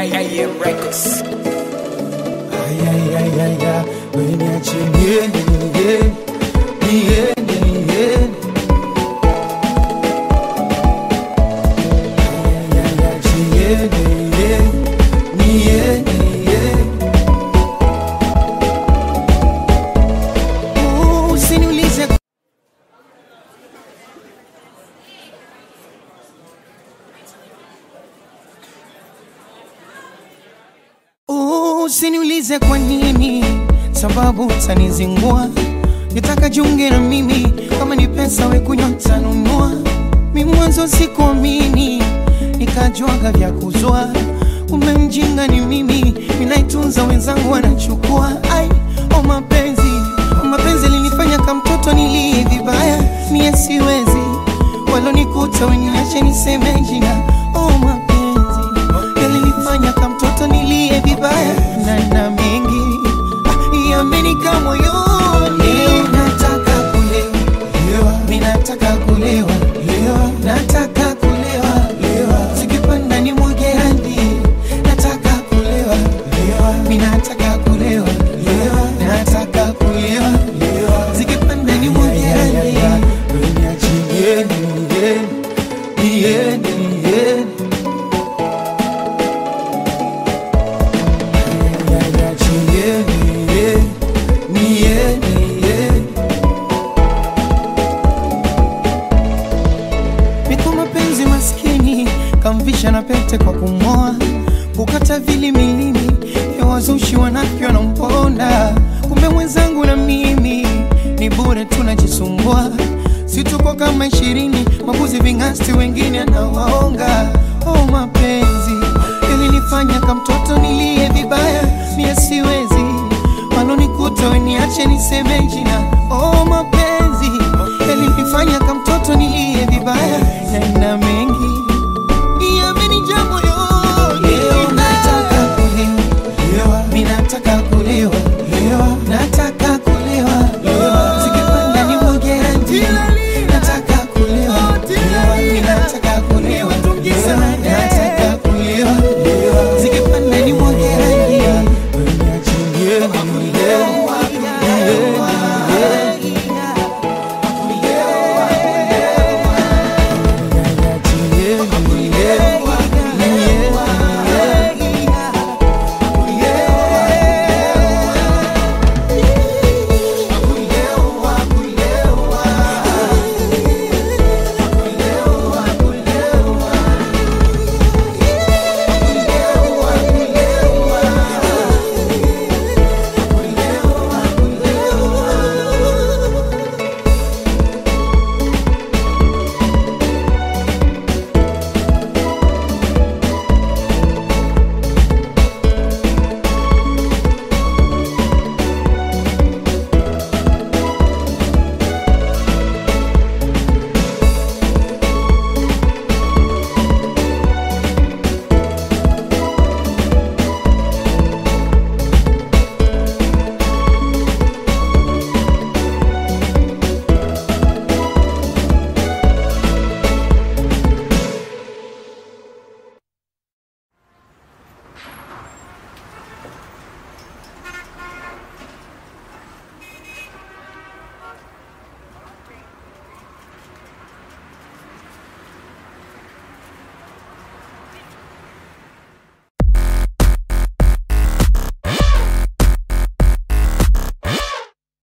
AM Records. Ayayayaya, weniache niende, niende, niende, niende. Ayayaya, niende, niende, niende, niende. Oh, Usiniulize Oh, Usiniulize kwa nini, sababu utanizingua. Nitaka jiunge na mimi, kama ni pesa we kunywa tanunua. Mi mwanzo sikuamini, nikajwaga vya kuzwa. Umemjinga ni mimi, ninaitunza wenzangu wanachukua. Ai, oh mapenzi, oh mapenzi linifanya kama mtoto nilie vibaya. Mie siwezi, walonikuta weniache niseme jina. Oh mapenzi, yalinifanya kama mtoto nilie vibaya na na mengi ah, yamenika moyoni. Nataka kulewa, mi nataka kulewa, nataka kulewa, zikipanda ni mwage hadi. Nataka kulewa, mi nataka kulewa, nataka kulewa, zikipanda ni mwage hadi. Niende, niende, niende. Niko mapenzi maskini kamvisha na pete kwa kumoa kukata vili milini ya wazushi wanafyo na mponda kumbe mwenzangu na mimi ni bure tunajisumbua situko kama ishirini mabuzi vingasti wengine anawaonga oh mapenzi ilinifanya kamtoto nilie vibaya mie siwezi walonikuta weniache niseme jina oh